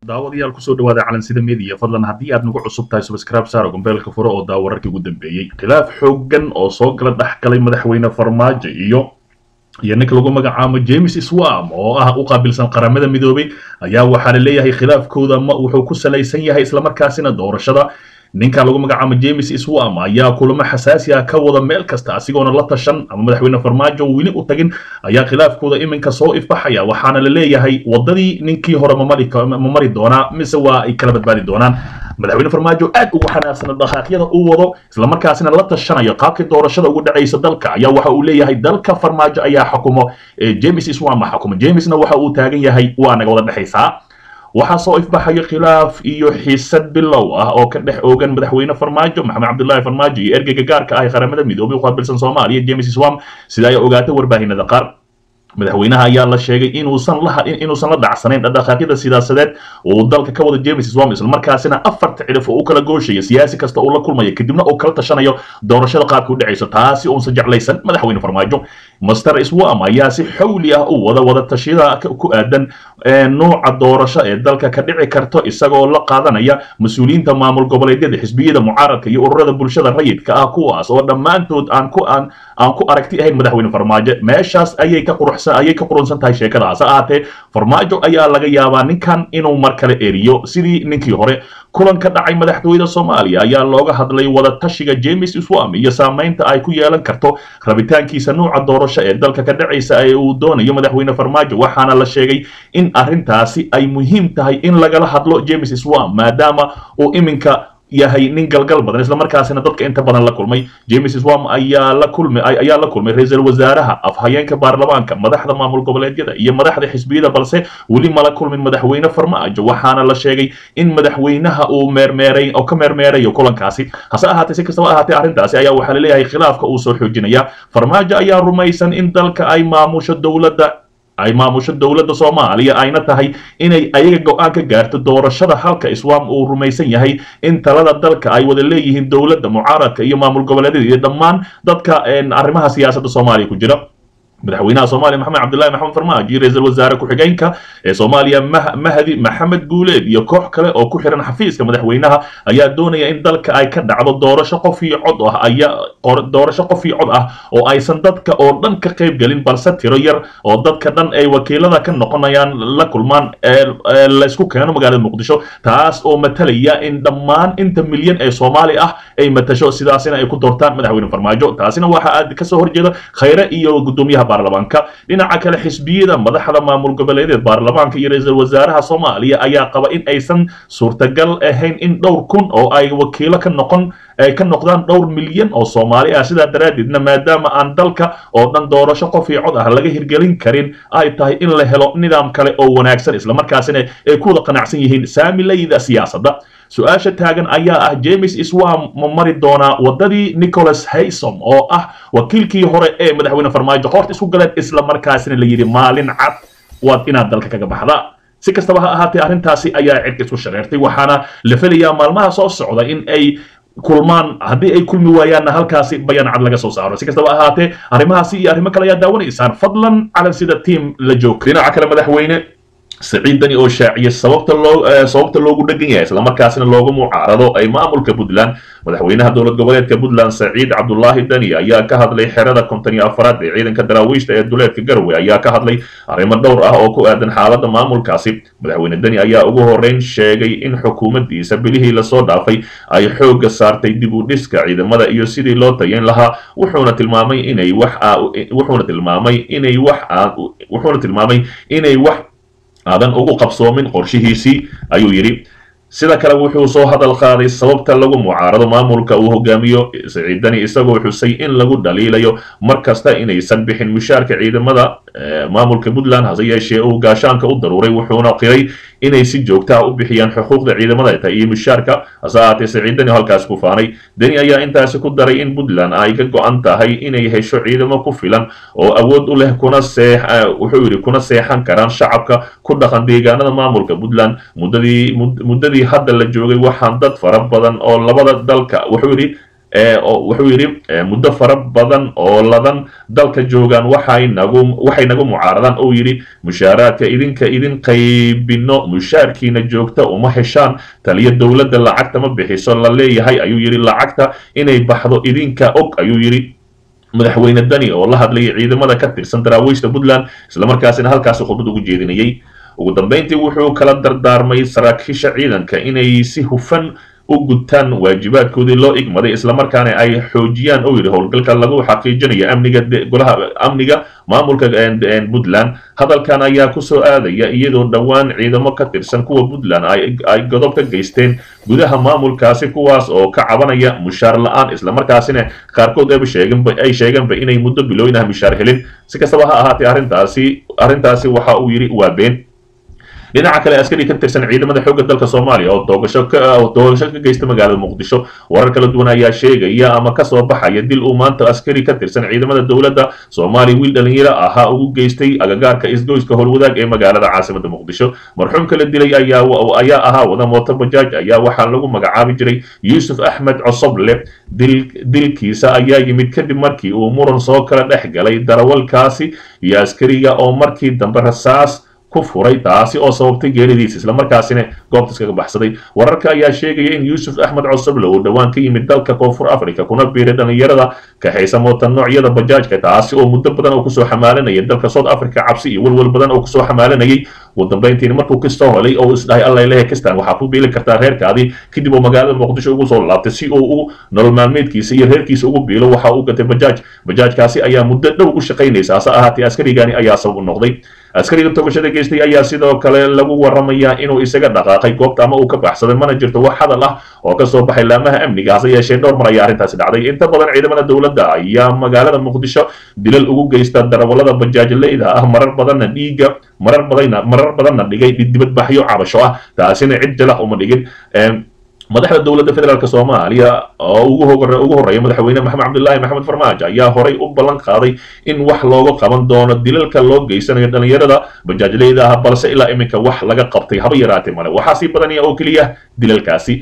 daawadayaal kusoo dhawaada calansida media fadlan haddii aad nagu cusub tahay subscribe saaro gombeelka fure oo daa wararkii ugu dambeeyey khilaaf xooggan oo soo gala dhex galay madaxweyne farmaajo iyo iyo ninka lagu magacaabo james swam oo ah u qaabilsan qaramada midoobay ayaa waxaa la leeyahay khilaafkooda ma wuxuu ku salaysan yahay islamarkaasina doorashada ninka lagu magacaabo james swam ayaa kulamo xasaasi ah ka wada meel kasta asigoona la tashan ama madaxweyne farmaajo weli u tagin ayaa khilaafkooda iminka soo ifbaxaya waxaana la leeyahay wadadii ninkii hore ma mari doonaa mise waa ay kala badbaadi doonaan madaxweyne farmaajo aad ugu xanaaqsana dhaqaaqyada uu wado islamarkaasina la tashanayo qaabkii doorashada ugu dhacaysa dalka ayaa waxa uu leeyahay dalka farmaajo ayaa xukumo james swam xukumo jamesna waxa uu taagan yahay waa naga wada dhexaysaa waxaa soo ifbaxayo khilaaf iyo xiisad bilow ah oo ka dhex oogan madaxweyne farmaajo maxamed cabdullaahi farmaajo iyo ergeyga gaarka ah ee qaramada midoobay u qaabilsan soomaaliya james swam sida ay ogaatay warbaahinada qaar madaxweynaha ayaa la sheegay inuusan la inuusan la dhacsanayn dhaqaaqyada siyaasadeed uu dalka ka wada james swam islamarkaasina afarta cidhif oo u kala gooshaya siyaasi kasta uu la kulmayo kadibna uu kala tashanayo doorashada qaabka u dhacayso taasi uusan jeclaysan madaxweyne farmaajo master swam ayaa si xawli ah u wada wada tashiyada ku aadan nuuca doorasho ee dalka ka dhici karto isagoo la qaadanaya mas-uuliyiinta maamul goboleedyada xisbiyada mucaaradka iyo ururada bulshada rayidka ah kuwaas oo dhammaantood aan ku aan aan ku aragti ahayn madaxweyne farmaajo meeshaas ayay ka qurux ayay ka qurunsan tahay sheekadaas ha ahaatee farmaajo ayaa laga yaabaa ninkan inuu mar kale eriyo sidii ninkii hore kulan ka dhacay madaxtooyada soomaaliya ayaa looga hadlay wada tashiga james swam iyo saamaynta ay ku yeelan karto rabitaankiisa nuuca doorasho ee dalka ka dhacaysa ee uu doonayo madaxweyne farmaajo waxaana la sheegay in arrintaasi ay muhiim tahay in lagala hadlo james swam maadaama uu iminka yahay nin galgal badan islamarkaasina dadka inta badan la kulmay james swam ayaa la kulmay ayaa la kulmay ra-iisul wasaaraha afhayeenka baarlamaanka madaxda maamul goboleedyada iyo madaxda xisbiyada balse weli mala kulmin madaxweyne farmaajo waxaana la sheegay in madaxweynaha uu meermeeray oo ka meermeerayo kulankaasi hase ahaatee si kastaba ahaatee arrintaasi ayaa waxaa la leeyahay khilaafka uu soo xoojinaya farmaajo ayaa rumaysan in dalka ay maamusho dowladda ay maamusho dowladda soomaaliya ayna tahay inay ayaga go-aan ka gaarto doorashada halka iswam uu rumaysan yahay in talada dalka ay wada leeyihiin dowladda mucaaradka iyo maamul goboleedyada iyo dhammaan dadka arrimaha siyaasadda soomaaliya ku jira madaxweynaha soomaaliya maxamed cabdullahi maxamed farmaajo iyo ra-iisul wasaare ku-xigeenka ee soomaaliya mahdi maxamed guuleed iyo koox kale oo ku xiran xafiiska madaxweynaha ayaa doonaya in dalka ay ka dhacdo doorasho qof iyo cod ah ayaa doorasho qof iyo cod ah oo aysan dadka oo dhan ka qayb gelin balse tiro yar oo dadka dhan ay wakiilada ka noqonayaan la kulmaan laysku keeno magaalada muqdisho taas oo matalaya in dhammaan inta milyan ee soomaali ah ay matasho sidaasina ay ku doortaan madaxweyne farmaajo taasina waxa aad kasoo horjeeda khayre iyo gudoomiyaha baarlamaanka dhinaca kale xisbiyada madaxda maamul goboleedeed baarlamaanka iyo ra-iisul wasaaraha soomaaliya ayaa qaba in aysan suurtagal ahayn in dhowr kun oo ay wakiilo ka noqon ay ka noqdaan dhowr milyan oo soomaali ah sidaa daraaddeedna maadaama aan dalka oo dhan doorasho qof iyo cod ah laga hirgelin karin ay tahay in la helo nidaam kale oo wanaagsan islamarkaasina ay ku wada qanacsan yihiin saamilayda siyaasadda su-aasha taagan ayaa ah james swam ma mari doonaa wadadii nicholas haysom oo ah wakiilkii hore ee madaxweyne farmaajo qoorta isku galeen islamarkaasina la yidhi maalin cad waad inaad dalka kaga baxda si kastaba ha ahaatee arrintaasi ayaa cirka isku shareertay waxaana la felayaa maalmaha soo socda in ay kulmaan haddii ay kulmi waayaanna halkaasi bayaan cad laga soo saaro si kastaba ahaatee arrimahaasi iyo arrimo kale ayaa daawanaysaan fadlan calan sida tiam la joogto dhinaca kale madaxweyne saciid dani oo shaaciyay sababta loo sababta loogu dhegan yahay islamarkaasina loogu mucaarado ay maamulka puntland madaxweynaha dowlad goboleedka puntland saciid cabdulaahi dani ayaa ka hadlay xerada konton iyo afaraad ee ciidanka daraawiishta ee duleedka garowe ayaa ka hadlay arrimo dhowr ah oo ku aadan xaaladda maamulkaasi madaxweyne dani ayaa ugu horreyn sheegay in xukuumaddiisa bilihii lasoo dhaafay ay xoogga saartay dib u dhiska ciidamada iyo sidii loo tayayn lahaa wuxuuna tilmaamay inay wax wuxuuna tilmaamay inay wax wuxuuna tilmaamay inay wax aadan ugu qabsoomin qorshihiisii ayuu yidhi sida kale wuxuu soo hadal qaaday sababta lagu mucaarado maamulka uu hogaamiyo siciidani isagoo xusay in lagu dhaliilayo mar kasta inaysan bixin mushaarka ciidamada maamulka puntland hase yeeshee uu gaashaanka u daruuray wuxuuna qiray inay si joogta ah u bixiyaan xuquuqda ciidamada iyo mushaarka hase ahaatee siciidani halkaas ku faanay deni ayaa intaasi ku daray in puntland ay ka go-an tahay inay hesho ciidamo ku filan oo awood u leh kuna see wuxuu yidhi kuna seexan karaan shacabka ku dhaqan deegaanada maamulka puntland muddadii muddadii hadda la joogay waxaan dad fara badan oo labada dalka wuxuu yidhi wuxuu yidhi muddo fara badan oo ladan dalka joogaan waxay nagu waxay nagu mucaaradaan uu yidhi mushaaraadka idinka idin qaybino mushaarkiina joogta uma heshaan taliya dowladda lacagta ma bixiso la leeyahay ayuu yidhi lacagta inay baxdo idinka og ayuu yidhi madaxweyne dani oo la hadlayay ciidamada ka tirsan daraawiishta puntland islamarkaasina halkaasi khudbad ugu jeedinayay ugu dambeyntii wuxuu kala dardaarmay saraakiisha ciidanka inay si hufan u gutaan waajibaadkoodii loo igmaday islamarkaana ay xoojiyaan oo yidhi howlgalka lagu xaqiijinayo amniga golaha amniga maamulka puntland hadalkan ayaa kusoo aadaya iyadoo dhowaan ciidamo ka tirsan kuwa puntland ay godob ka geysteen gudaha maamulkaasi kuwaas oo ka cabanaya mushaar la-aan islamarkaasina qaarkood ay sheegeenba inay muddo bilooyin ah mushaar helin si kastaba ha ahaatee arrintaasi arrintaasi waxa uu yidhi waa been dhinaca kale askari ka tirsan ciidamada xoogga dalka soomaaliya oo doogasho ka doogasho ka geysta magaalada muqdisho warar kala duwan ayaa sheegaya ama kasoo baxaya dil uu maanta askari ka tirsan ciidamada dowladda soomaaliya wiil dhalinyaro ahaa ugu geystay agagaarka isgoyska howlwadaag ee magaalada caasimada muqdisho marxuumka la dilay ayaa ayaa ahaa wada mooto bajaaj ayaa waxaa lagu magacaabi jiray yuusuf axmed cosoble dil dilkiisa ayaa yimid kadib markii uu muran soo kala dhex galay darawalkaasi iyo askariga oo markii dambe rasaas ku furay taasi oo sababtay geeridiisa islamarkaasina goobta iskaga baxsaday wararka ayaa sheegaya in yuusuf axmed cosoble uu dhowaan ka yimid dalka koonfur africa kuna biiray dhalinyarada kaxaysa moota noocyada bajaajka taasi oo muddo badan oo kusoo xamaalanaya dalka south africa cabsi iyo welwel badan oo kusoo xamaalanayay ugu dambeyntiina markuu kastoo helay oo isdhahay alla lehe kistan waxaa ku biili kartaa reerkaadii kadib uu magaalada muqdisho ugu soo laabtay si uu u nolol maalmeedkiisa iyo reerkiisa ugu biilo waxa uu gatay bajaaj bajaajkaasi ayaa muddo dhow u shaqaynaysa hase ahaatee askarigani ayaa sabab u noqday askariga togashada geystay ayaa sidoo kale lagu waramayaa inuu isaga dhaqaaqay goobta ama uu ka baxsaday mana jirto wax hadal ah oo kasoo baxay laamaha amniga hase yeeshee dhowr mar ayaa arrintaasi dhacday inta badan ciidamada dowladda ayaa magaalada muqdisho dilal ugu geysta darawalada bajaajleyda ah marar badanna dhiiga marar badana marar badanna dhigay dibadbaxyo cabasho ah taasina cid jalax uma dhigin madaxda dowladda federaalk soomaaliya oo ugu ugu horreeya madaxweyne maxamed cabdilaahi maxamed farmaajo ayaa horay u ballan qaaday in wax looga qaban doono dilalka loo geysanayo dhalinyarada bajaajleyda ah balse ilaa iminka wax laga qabtay haba yaraatee male waxaa sii badanaya oo keliya dilalkaasi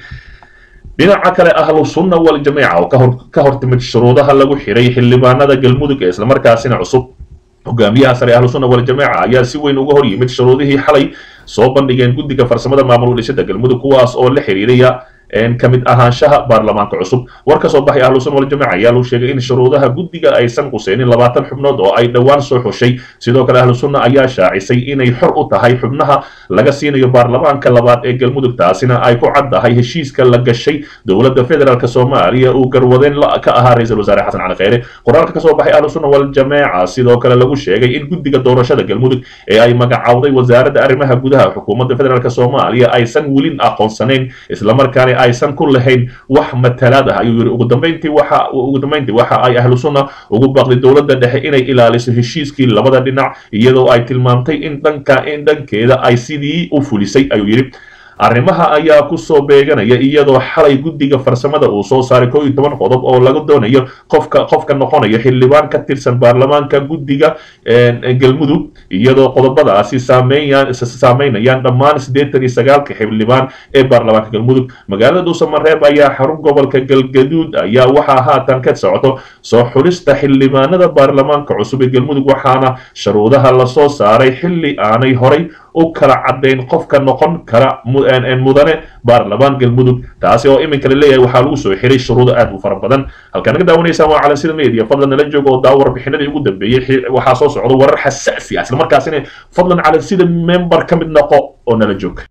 dhinaca kale ahlu sunna waljamiica oo kahor ka hortimid shuruudaha lagu xiray xildhibaanada galmudug ee islamarkaasina cusub hogaamiyaha sare ahlu sunna waljamiica ayaa si weyn uga hor yimid shuruudihii xalay soo bandhigeen guddiga farsamada maamul udhisada galmudug kuwaas oo la xiriiraya ka mid ahaanshaha baarlamaanka cusub war ka soo baxay ahlu sunna waljamiica ayaa lagu sheegay in shuruudaha guddiga aysan quseynin labaatan xubnood oo ay dhowaan soo xushay sidoo kale ahlu sunna ayaa shaacisay inay xor u tahay xubnaha laga siinayo baarlamaanka labaad ee galmudug taasina ay ku caddahay heshiiska la gashay dowladda federaalk soomaaliya uu garwadeen ka ahaa ra-iisul wasaare xasan cali kheyre qoraalka kasoo baxay ahlu sunna waljamiica sidoo kale lagu sheegay in guddiga doorashada galmudug ee ay magacawday wasaaradda arrimaha gudaha xukuumadda federaalk soomaaliya aysan welin aqoonsanayn islamarkaana aysan ku lahayn wax matalaad ah ayuu yidhi ugu dambeyntii waxa ugu dambeyntii waxa ay ahlu sunna ugu baaqday dowladda dhexe inay ilaaliso heshiiskii labada dhinac iyadoo ay tilmaamtay in dhanka in dhankeeda ay sidii u fulisay ayuu yidhi arrimaha ayaa kusoo beeganaya iyadoo xalay guddiga farsamada uu soo saaray koo iyo toban qodob oo laga doonayo qofka qofka noqonayo xildhibaan ka tirsan baarlamaanka guddiga galmudug iyadoo qodobadaasi saameeyaan saameynayaan dhammaan siddeetan iyo sagaalka xildhibaan ee baarlamaanka galmudug magaalada dhuusamareeb ayaa xarun gobolka galgaduud ayaa waxaa haatan ka socoto soo xulista xildhibaanada baarlamaanka cusub ee galmudug waxaana sharuudaha lasoo saaray xilli aanay horay u kala caddayn qofka noqon kara mudane baarlamaan galmudug taasi oo iminka la leeyahay waxaa lagu soo xiray shuruudo aad u fara badan halkaan naga daawanaysaan waa calansida media fadlan nala jooga oo daawo warbixinadii ugu dambeeyey waxaa soo socda warar xasaasi ah islamarkaasina fadlan calansida member ka mid noqo oo nala joog